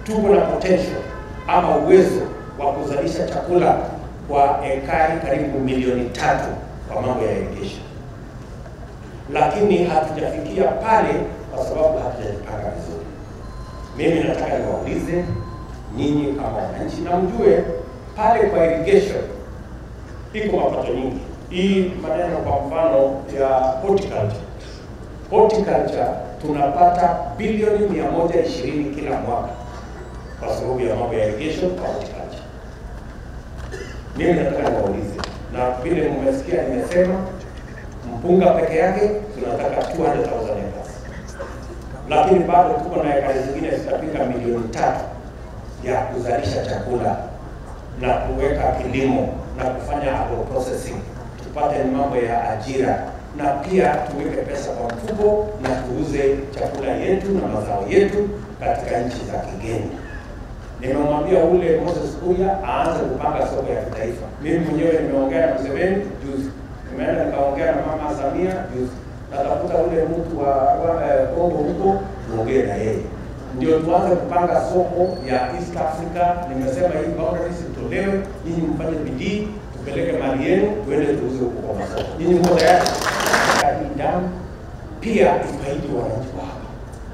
tuko na potential ama uwezo wa kuzalisha chakula kwa ekari karibu milioni tatu kwa mambo ya irrigation, lakini hatujafikia pale kwa sababu hatujajipanga vizuri. Mimi nataka niwaulize nyinyi kama wananchi, na mjue pale kwa irrigation iko mapato nyingi. Hii maneno kwa mfano ya horticulture, horticulture tunapata bilioni 120 kila mwaka kwa sababu ya mambo ya irrigation kwa horticulture. Mimi nataka niwaulize, na vile mmesikia nimesema, mpunga peke yake tunataka 200,000 acres, lakini bado tuko na ekari zingine zitafika milioni tatu ya kuzalisha chakula na kuweka kilimo na kufanya agroprocessing, tupate mambo ya ajira na pia tuweke pesa kwa mfuko na tuuze chakula yetu na mazao yetu katika nchi za kigeni. Nimemwambia ule Moses Kuria aanze kupanga soko ya kitaifa. Mimi mwenyewe nimeongea na Museveni juzi, nimeenda nikaongea na mama Samia juzi, natafuta ule mtu wa wa- eh, Kongo huko tuongee na yeye ndio tuanze kupanga soko ya East Africa. Nimesema hii boundaries itolewe, nyinyi mfanye bidii, tupeleke mali yenu, tuende tuuze huko kwa masoko. Nyinyi mko tayari? Hii damu pia ifaidi wananchi wa hapa,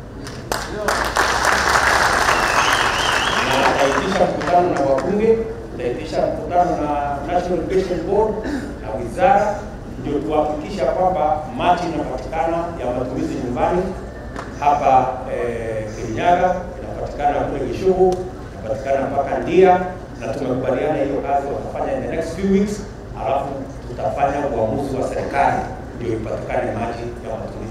na tutaitisha mkutano na wabunge, tutaitisha mkutano na National Irrigation Board na wizara, ndio tuhakikisha kwamba maji inapatikana ya matumizi nyumbani hapa eh, Kirinyaga inapatikana kule Kishugu inapatikana mpaka Ndia, na tumekubaliana hiyo kazi watafanya in the next few weeks, alafu tutafanya uamuzi wa serikali ndio ipatikane maji ya matumizi